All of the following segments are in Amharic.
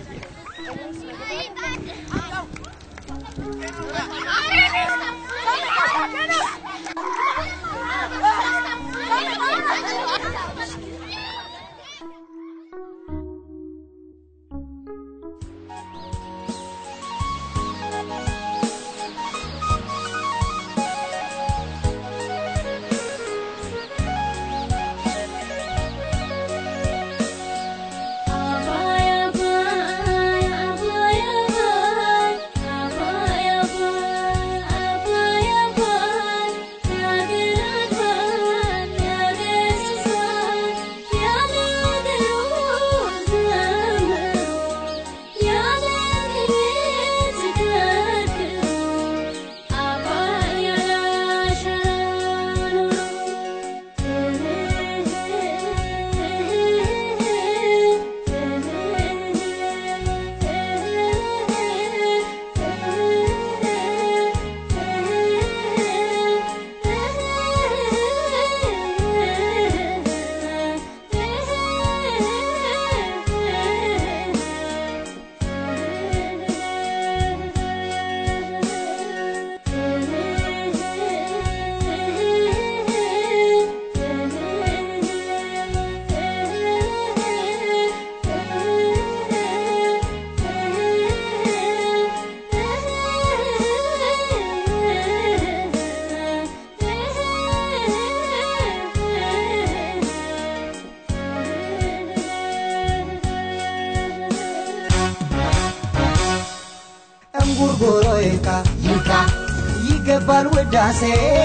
እንጉርጉሮ ይካ ይካ ይገባል ውዳሴ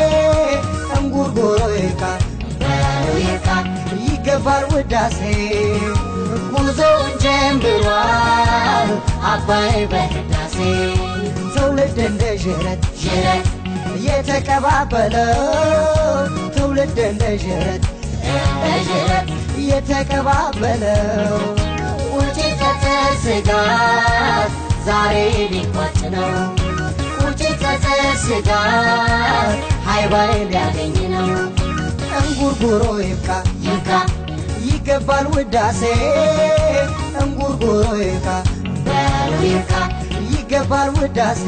እንጉርጉሮ ይካ በለው ይካ ይገባል ውዳሴ ጉዞውን ጀምሯል አባይ በህዳሴ ትውልድ እንደ ዥረት ዥረት የተቀባበለው ትውልድ እንደ ዥረት እንደ ዥረት የተቀባበለው ውጪ ጸጸት ስጋት ዛሬ ሊቋጭ ነው ውጪ ጸጸት ስጋት ሃይባይ ሊያገኝ ነው እንጉርጉሮ ይብቃ ይካ ይገባል ውዳሴ እንጉርጉሮ ይብቃ በለው ይካ ይገባል ውዳሴ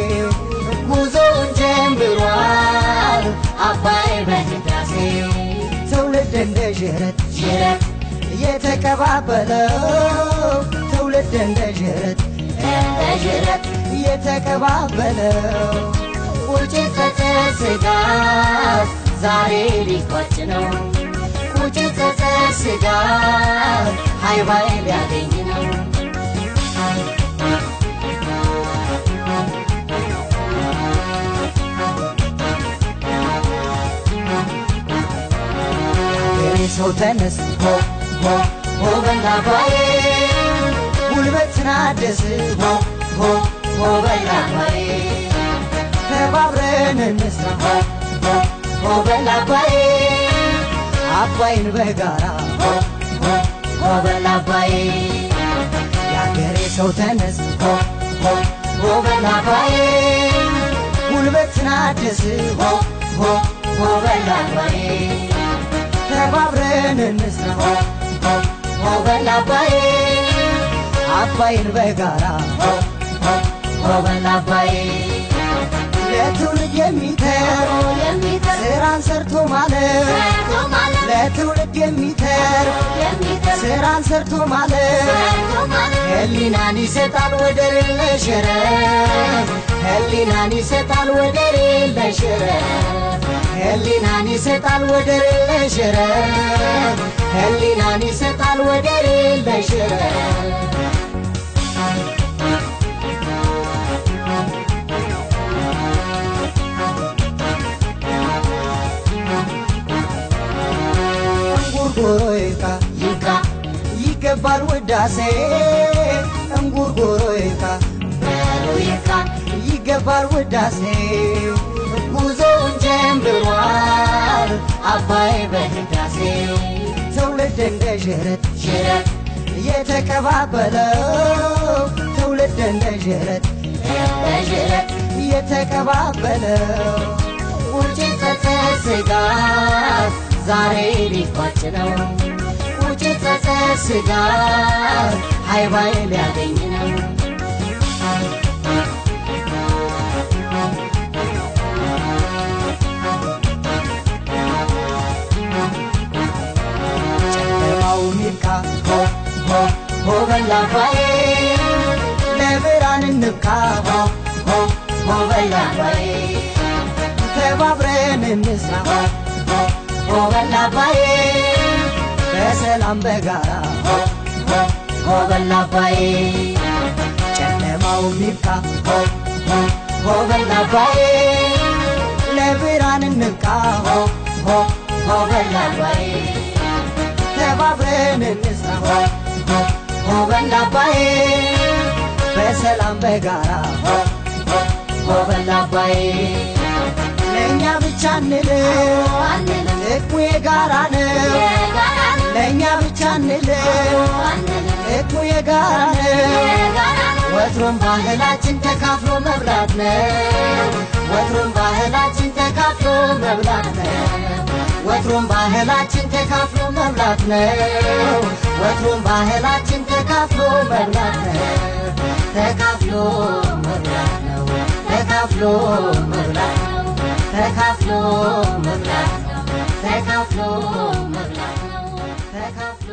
ጉዞውን ጀምሯል አባይ በህዳሴ ትውልድ እንደ ዥረት ዥረት የተቀባበለው ትውልድ እንደ ዥረት እንደ ዥረት የተቀባበለው ውጪ ጸጸት ስጋት ዛሬ ሊቋጭ ነው ውጪ ጸጸት ስጋት ሃይባይ ሊያገኝ ነው የኔ ሰው ተነስ ሆ ሆ ሆ በላ አባዬ ጉልበትን አድስ ሆ ሆ ሆ በላ አባዬ ተባብረን እንስራ ሆ ሆ ሆ በላ አባዬ አባይን በጋራ ሆ ሆ ሆ በላ አባዬ የአገሬ ሰው ተነስ ሆ ሆ ሆ በላ አባዬ ጉልበትን አድስ ሆ ሆ ሆ በላ አባዬ ተባብረን እንስራ ሆ ሆ ሆ በላ አባዬ አባይን በጋራ ሆ ሆ ሆ በላ አባዬ ለትውልድ የሚተር የሚተር ስራን ሰርቶ ማለት ሰርቶ ማለት ለትውልድ የሚተር የሚተር ስራን ሰርቶ ማለት ሰርቶ ማለት ህሊናን ይሰጣል ወደር የለሽ ረብ ህሊናን ይሰጣል ወደር የለሽ ረብ ህሊናን ይሰጣል ወደር የለሽ ረብ ህሊናን ይሰጣል ወደር የለሽ ረብ እንጉርጉሮ ይካ ይካ ይገባል ውዳሴ እንጉርጉሮ ይካ በለው ይካ ይገባል ውዳሴ ጉዞውን ጀምሯል አባይ በህዳሴ ትውልድ እንደ ዥረት ዥረት የተቀባበለው ትውልድ እንደ ዥረት እንደ ዥረት የተቀባበለው ውጪ ጸጸት ስጋት ዛሬ ሊቋጭ ነው ውጪ ጸጸት ስጋት ሃይባይ ሊያገኝ ሆበል አባዬ ለብርሃን እንብቃ ሆ ሆ ሆበል አባዬ ተባብረን እንስራ ሆ ሆ ሆበል አባዬ በሰላም በጋራ ሆ ሆ ሆበል አባዬ ጨለማው ይብቃ ሆ ሆ ሆበል አባዬ ለብርሃን እንብቃ ሆ ሆ ሆበል አባዬ ተባብረን እንስራ ሆ ሆ ሆበል አባዬ በሰላም በጋራ ሆ ሆ ሆበል አባዬ ለእኛ ብቻ እንልም አንልም ጥቅሙ የጋራ ነው የጋራ ነው ለእኛ ብቻ እንልም አንልም ጥቅሙ የጋራ ነው የጋራ ነው ወትሮም ባህላችን ተካፍሎ መብላት ነው ወትሮም ባህላችን ተካፍሎ መብላት ነው ወትሮም ባህላችን ተካፍሎ መብላት ነው ወትሮም ባህላችን ተካፍሎ መብላት ነው ተካፍሎ መብላት ነው ተካፍሎ መብላት ነው ተካፍሎ መብላት ነው ተካፍሎ መብላት ነው ተካፍሎ